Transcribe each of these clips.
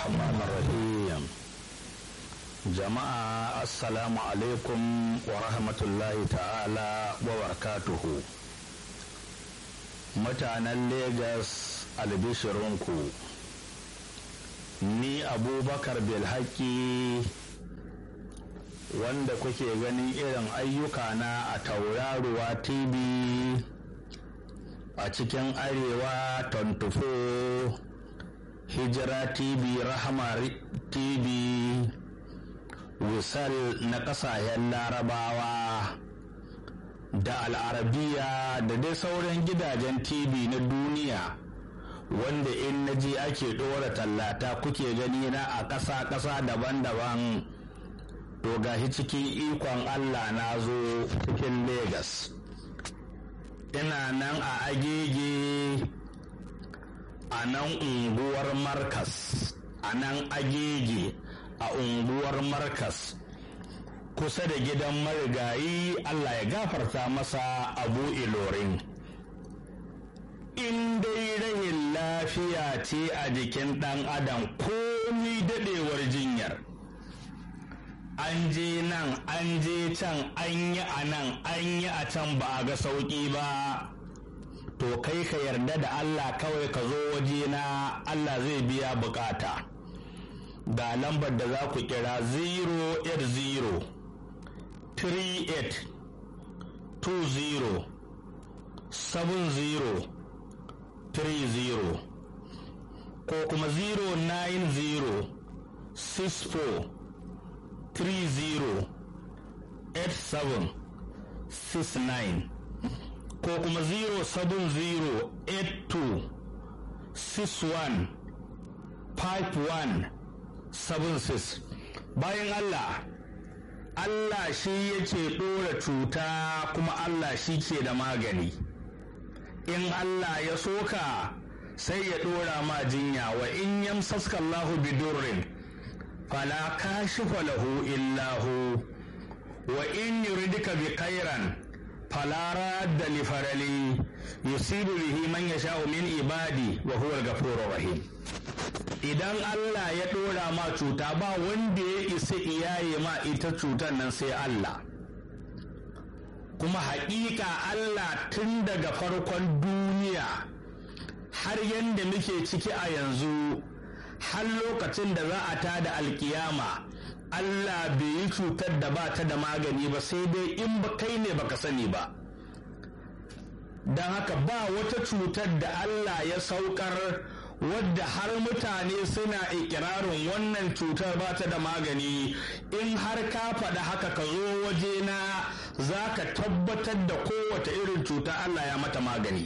الرحمن الرحيم jama'a assalamu alaikum wa rahmatullahi ta'ala wa barakatuhu mutanen Legas albishirinku ni abubakar bilhaki wanda kuke ganin irin ayyukana a tauraruwa tv a cikin arewa 24 hijira tv rahama tv wisal na ƙasashen larabawa da al'arabiya da dai sauran gidajen tv na duniya wanda in na je ake ɗora tallata kuke gani na a ƙasa-ƙasa daban-daban to gashi cikin ikon allah na zo cikin Legas. ina nan a agege a nan unguwar markas a nan agege a unguwar markas kusa da gidan marigayi Allah ya gafarta masa abu ilorin in dai rahin lafiya ce a jikin ɗan adam komi daɗewar jinyar an je nan an je can an yi a nan an yi a can ba a ga sauƙi ba to kai ka yarda da Allah kawai ka zo waje na Allah zai biya bukata. ga lambar da za ku kira 080 38 20 70 30 ko kuma 090 64 30 87 69 ko kuma 070 82 61 51 76 bayan Allah Allah shi yake ɗora cuta kuma Allah shi ke da magani in Allah ya soka sai ya ɗora ma jinya wa in yamsaska Allahu bidurrin fala kashifa lahu illahu wa in yuridika bi khairan fala radda li farali yusibu bihi man yasha'u min ibadi wa huwa al-ghafurur rahim idan Allah ya ɗora ma cuta ba wanda ya isa iyaye ma ita cutar nan sai Allah kuma haƙiƙa Allah tun daga farkon duniya har yadda muke ciki a yanzu har lokacin da za a tada alkiyama Allah bai yi cutar da ba ta da magani ba sai dai in ba kai ne baka sani ba don haka ba wata cutar da Allah ya saukar wadda har mutane suna ikirarin wannan cutar ba ta da magani in har ka faɗa haka ka zo wajena za ka tabbatar da kowace irin cuta Allah ya mata magani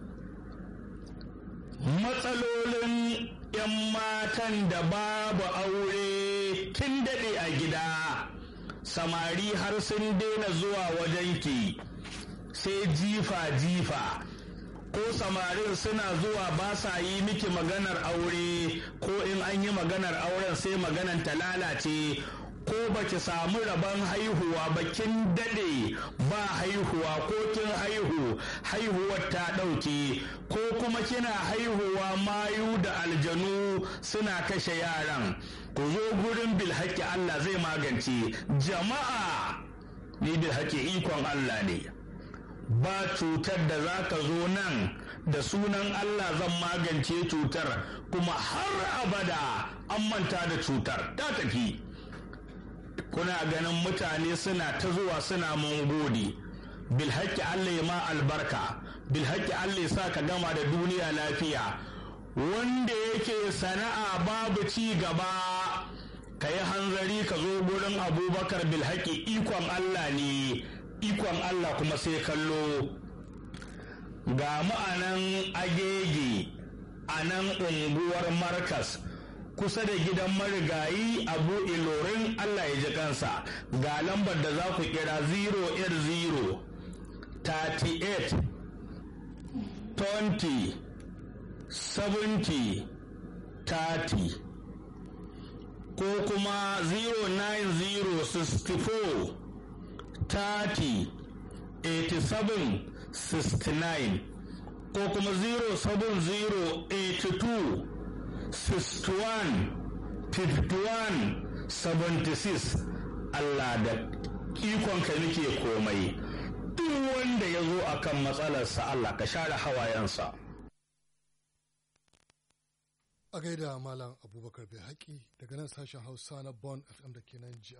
matsalolin 'yan matan da babu aure kin daɗe a gida samari har sun daina zuwa wajenki sai jifa-jifa ko samarin suna zuwa ba sa yi miki maganar aure ko in an yi maganar auren sai maganar ta lalace ko baki samu rabon haihuwa ba kin dade ba haihuwa ko kin haihu haihuwar ta ɗauke ko kuma kina haihuwa mayu da aljanu suna kashe yaran ku zo gurin bilhaki Allah zai magance jama'a ni bilhaki ikon Allah ne ba cutar da za ka zo nan da sunan Allah zan magance cutar kuma har abada an manta da cutar ta tafi kuna ganin mutane suna ta zuwa suna mun gode bilhaki Allah ya ma albarka bilhaki Allah ya sa ka gama da duniya lafiya wanda yake sana'a babu ci gaba ka yi hanzari ka zo gurin abubakar bilhaki ikon Allah ne ikon Allah kuma sai kallo ga ma'anan agege a nan unguwar markas kusa da gidan marigayi abu ilorin Allah ya ji kansa ga lambar da za ku kira 080 38 20 70 30 ko kuma 090 64 30 87 69 ko kuma 07082 61 51 76 Allah da ikonka nake komai duk wanda ya zo akan matsalarsa Allah ka share hawayensa a gaida malam abubakar bai haƙi daga nan sashen hausa na bon fm da ke nan